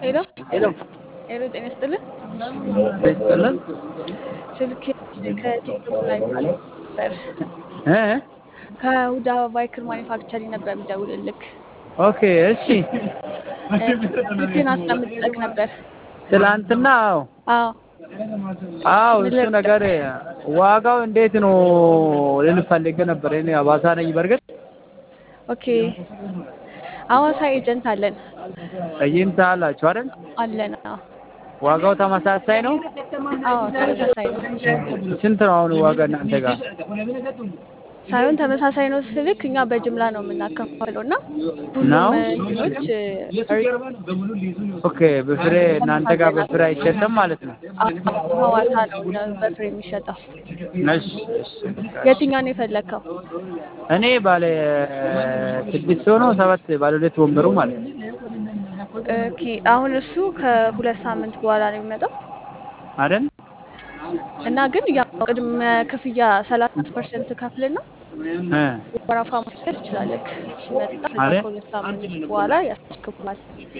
ሄሎ ሄሎ ሄሎ፣ ጤና ይስጥልን። ይስጥልን ስልክ ከቲክቶክ ላይ ነበር እ ከሁዳ ባይክር ማኒፋክቸሪንግ ነበር የሚደውልልክ። ኦኬ እሺ ስልክህን አስቀምጠቅ ነበር። ትላንትና አዎ አዎ አዎ ምን እሱ ልርዳህ? ነገር ዋጋው እንዴት ነው ልል ፈልጌ ነበር። እኔ አባሳ ነኝ። በርግጥ ኦኬ። ሐዋሳ ኤጀንት አለን ጠይምታ አላችሁ አይደል? አለን። አዎ ዋጋው ተመሳሳይ ነው? አዎ ተመሳሳይ ነው ስንት ነው አሁን ዋጋ እናንተ ጋር? ሳይሆን ተመሳሳይ ነው ስልክ እኛ በጅምላ ነው የምናከፋፍለው እና ነው? ሁሉም እንትኖች ኦኬ በፍሬ እናንተ ጋር በፍሬ አይሸጥም ማለት ነው? አዎ ሐዋሳ ነው ነው በፍሬ የሚሸጠው። እሺ እሺ የትኛውን ነው የፈለግከው? እኔ ባለ ስድስት ሰው ነው ሰባት ባለ ሁለት ወንበሩ ማለት ነው ኦኬ አሁን እሱ ከሁለት ሳምንት በኋላ ነው የሚመጣው አይደል? እና ግን ያው ቅድመ ክፍያ ሰላሳ ፐርሰንት ከፍልና እ ወረፋ ማስያዝ ትችላለህ። ሲመጣ ከዛ አረ? ከሁለት ሳምንት በኋላ ያስከፍላል።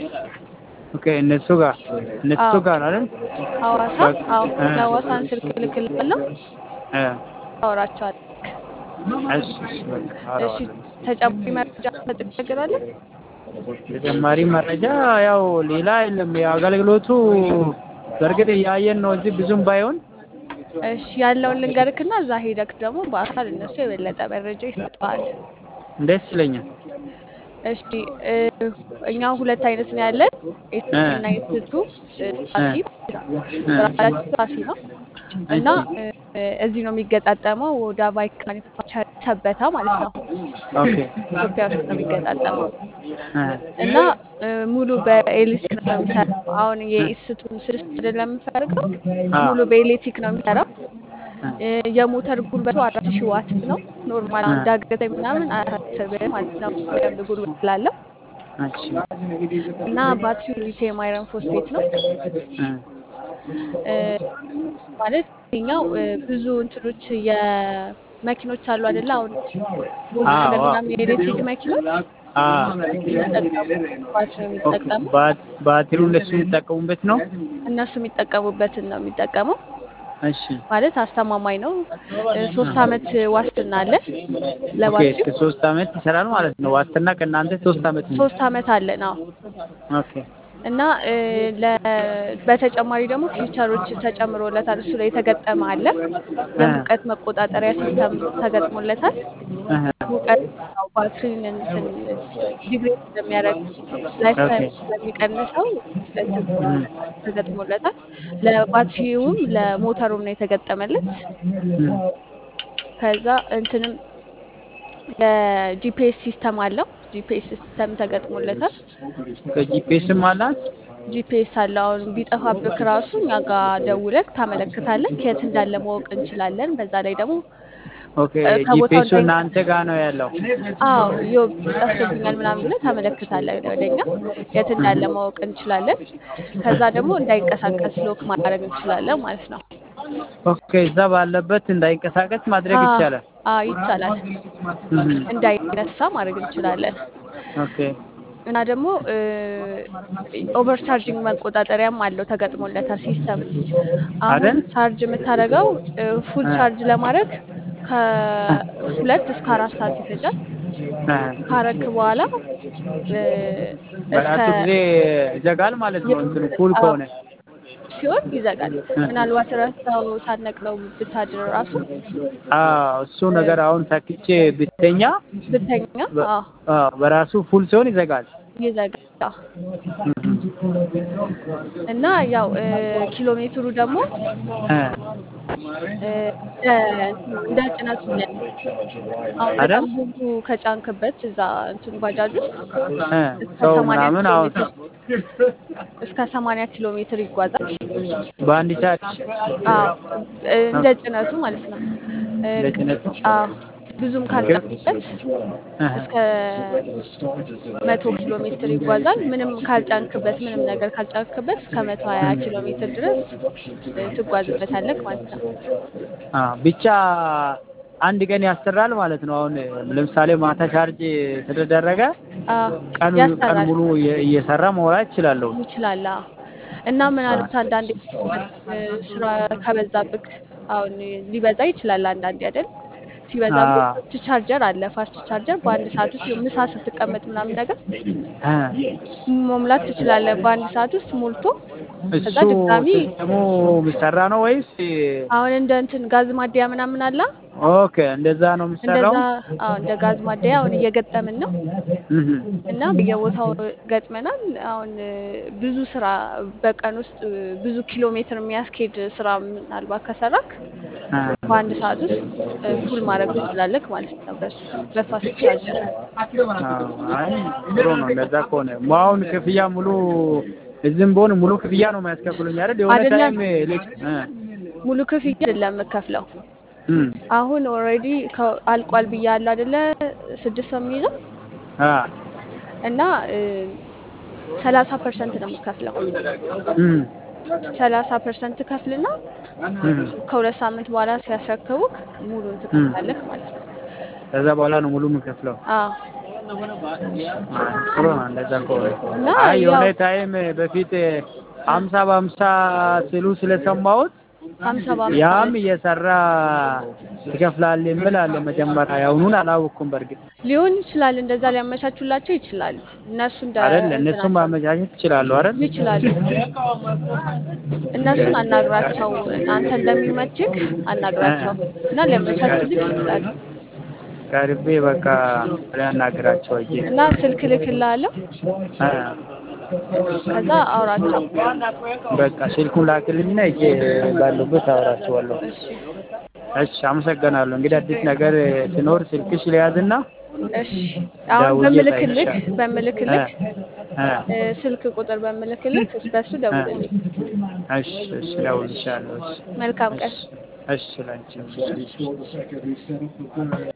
ኦኬ እነሱ ጋር እነሱ አዎ ጋር አይደል? ሐዋሳ አዎ እ የሐዋሳን ስልክ እልክልሃለሁ እ ታወራቸዋለህ። እሺ እሺ በቃ እሺ አወራዋለሁ። ተጨማሪ መረጃ ትነግራለህ? ተጨማሪ መረጃ ያው ሌላ የለም። የአገልግሎቱ በእርግጥ እያየን ነው እንጂ ብዙም ባይሆን እሺ ያለውን ልንገርክና እዛ ሄደክ ደግሞ በአካል እነሱ የበለጠ መረጃ ይሰጠዋል። ደስ ይለኛል። እሺ እ እኛ ሁለት አይነት ነው ያለን እ ኤስቲ እና ኤስቱ እ ሳሲ እ ብራንዳችን ሳሲ ነው እና እሺ እ እዚህ ነው የሚገጣጠመው ወደ ባይክ ማኒፋክቸር ሰበታ ማለት ነው። ኦኬ ኢትዮጵያ ውስጥ ነው የሚገጣጠመው እ እና እ ሙሉ በኤሌክትሪክ ነው የሚሰራው። አሁን የኢስቱን ስድስት አይደለም የምፈልገው አ ሙሉ በኤሌክትሪክ ነው የሚሰራው። እ እ የሞተር ጉልበቱ አራት ሺህ ዋት ነው። ኖርማል አሁን እ ዳገተ ምናምን አያሳስብም ማለት ነው። በደንብ ጉልበት ስላለው እሺ እና ባትሪው ሊቲየም አይረን ፎስፌት ነው። እ እ ማለት ይኸኛው እ ብዙ እንትኖች የመኪኖች አሉ አይደለ? አሁን ቮልክስዋገን አዎ ምናምን የኤሌክትሪክ መኪኖች አ የሚጠቀሙ ባትሪ ነው ኦኬ የሚጠቀሙ ባት- ባትሪው እነሱ የሚጠቀሙበት ነው። እነሱ የሚጠቀሙበትን ነው የሚጠቀመው። እሺ ማለት አስተማማኝ ነው። እ ሶስት አመት ዋስትና አለ ኦኬ ለባትሪው እስከ ሶስት አመት ይሰራል ማለት ነው። ዋስትና ከእናንተ ሶስት አመት ነው። ሶስት አመት አለን። አዎ ኦኬ እና እ ለ በተጨማሪ ደግሞ ፊውቸሮች ተጨምሮለታል። እሱ ላይ የተገጠመ አለ። እ የሙቀት መቆጣጠሪያ ሲስተም ተገጥሞለታል። እህ ሙቀት ያው ባትሪን እንትን ዲግሬድ ስለሚያደርግ ላይፍ ኦኬ ታይም ስለሚቀንሰው እንትን እህ ተገጥሞለታል። ለባትሪውም ለሞተሩም ነው የተገጠመለት። እህ ከዛ እንትንም የጂፒኤስ ሲስተም አለው። ጂፒኤስ ሲስተም ተገጥሞለታል። ከጂፒኤስም አላት። ጂፒኤስ አለው። አሁን ቢጠፋብክ ራሱ እኛ ጋር ደውለክ ታመለክታለህ። ከየት እንዳለ ማወቅ እንችላለን። በዛ ላይ ደግሞ ኦኬ እ ከቦታው ጂፒኤሱ እንዳይ እናንተ ጋር ነው ያለው። አዎ ዮ ጠፍቶብኛል ምናምን ብለህ ታመለክታለህ ወደኛ የት እንዳለ ማወቅ እንችላለን። ከዛ ደግሞ እንዳይንቀሳቀስ ሎክ ማድረግ እንችላለን ማለት ነው። ኦኬ እዛ ባለበት እንዳይንቀሳቀስ ማድረግ አዎ ይቻላል። አዎ ይቻላል። እህ እንዳይነሳ ማድረግ እንችላለን። ኦኬ እና ደግሞ ኦቨር ቻርጂንግ መቆጣጠሪያም አለው ተገጥሞለታል ሲስተም። አሁን አይደል? ቻርጅ የምታደርገው ፉል እ ቻርጅ ለማድረግ ከሁለት እስከ አራት ሰዓት ይፈጃል። እ ካረክ በኋላ እ እስከ በራሱ ጊዜ ይዘጋል ማለት ነው። እንትኑ ፉል አዎ ከሆነ ሲሆን ይዘጋል። እ ምናልባት ረስተው ሳትነቅለው ብታድር ራሱ አዎ እሱ ነገር አሁን ሰክቼ ብተኛ ብተኛ በ- አዎ አዎ በራሱ ፉል ሲሆን ይዘጋል። ይዘጋል። እህ እና ያው እ ኪሎ ሜትሩ ደግሞ እ እ እንደ እንደ ጭነቱ ይለያያል። አሁን አይደል? በጣም ብዙ ከጫንክበት እዛ እንትን ባጃጅ ውስጥ እ እስከ ሰው ሰማንያ ምናምን ኪሎ አሁን ሜትር እስከ ሰማንያ ኪሎ ሜትር ይጓዛል። በአንድ ቻርጅ አዎ እ እንደ ጭነቱ ማለት ነው። እ እንደ ጭነቱ አዎ ብዙም ኦኬ ካልጫንክበት እህ እስከ መቶ ኪሎ ሜትር ይጓዛል። ምንም ካልጫንክበት ምንም ነገር ካልጫንክበት እስከ መቶ ሀያ ኪሎ ሜትር ድረስ እ ትጓዝበታለህ ማለት ነው። አ ብቻ አንድ ቀን ያሰራል ማለት ነው። አሁን ለምሳሌ ማታ ቻርጅ ስለተደረገ አዎ ቀን ቀን ያሰራል ሙሉ እየ- እየሰራ መውራት ይችላለሁ። ይችላል። አዎ። እና ምናልባት አንዳንዴ እ፣ ስራ ከበዛብክ አሁን ሊበዛ ይችላል አንዳንዴ አይደል? ሲበዛብህ አዎ። ፋስት ቻርጀር አለ። ፋስት ቻርጀር በአንድ ሰዓት ውስጥ ምሳ ስትቀመጥ ምናምን ነገር እ መሙላት ትችላለህ። በአንድ ሰዓት ውስጥ ሞልቶ እሱ ከዛ ድጋሚ ሲስተሙ የሚሰራ ነው ወይስ? አሁን እንደ እንትን ጋዝ ማደያ ምናምን አለ ኦኬ እንደዛ ነው የሚሰራው። እንደዛ አዎ እንደ ጋዝ ማደያ አሁን እየገጠምን ነው እህ እና በየቦታው ገጥመናል። አሁን እ፣ ብዙ ስራ በቀን ውስጥ እ፣ ብዙ ኪሎ ሜትር የሚያስኬድ ስራ ምናልባት ከሰራክ እ በአንድ ሰዓት ውስጥ እ፣ ፉል ማድረግ ትችላለህ ማለት ነው በሱ በፋስት ቻርጀር። አዎ፣ አይ ጥሩ ነው እንደዛ ከሆነ አሁን ክፍያ ሙሉ እዚህም በሆነ ሙሉ ክፍያ ነው የሚያስከፍሉኝ አይደል? የሆነ አይደለም። ታይም ልክ እ ሙሉ ክፍያ አይደለም የምከፍለው። እም አሁን ኦልሬዲ አልቋል ብያለሁ አይደለ? ስድስት ሰው የሚይዘው አ እና ሰላሳ ፐርሰንት ነው የምከፍለው። እም ሰላሳ ፐርሰንት ከፍልና እም ከሁለት ሳምንት በኋላ ሲያስረክቡክ ሙሉን ትከፍላለህ ማለት ነው። ከዛ በኋላ ነው ሙሉ የምከፍለው። አዎ አይ ጥሩ ነው እንደዛ ከሆነ። እና አይ የሆነ ያው ታይም በፊት ሀምሳ በሀምሳ ሲሉ ስለሰማሁት ሀምሳ በሀምሳ ያም እየሰራ ትከፍላለህ የሚል አለ። መጀመሪያ ያሁኑን አላወቅኩም። በእርግጥ ሊሆን ይችላል። እንደዛ ሊያመቻቹላቸው ይችላሉ። እነሱ እንደ አይደል እነሱም እንትናቸው ማመቻቸት ይችላሉ አይደል? ይችላሉ። እነሱን አናግራቸው፣ አንተ እንደሚመችክ አናግራቸው እና ሊያመቻቹልክ ይችላሉ። ቀርቤ በቃ ሊያናግራቸው እጄ እና ስልክ ልክልሃለሁ፣ አ ከዛ አውራቸው። በቃ ስልኩን ላክልኝና እጄ ባሉበት አወራቸዋለሁ። እሺ እሺ አመሰግናለሁ። እንግዲህ አዲስ ነገር ሲኖር ስልክሽ ሊያዝና እሺ። አሁን ደውዬ በምልክልክ እጠይቅሻለሁ። በምልክልክ እ እ፣ ስልክ ቁጥር በምልክልክ በሱ ደውልልኝ። እሺ እሺ እደውልልሻለሁ። እሺ መልካም ቀን። እሺ ላንቺ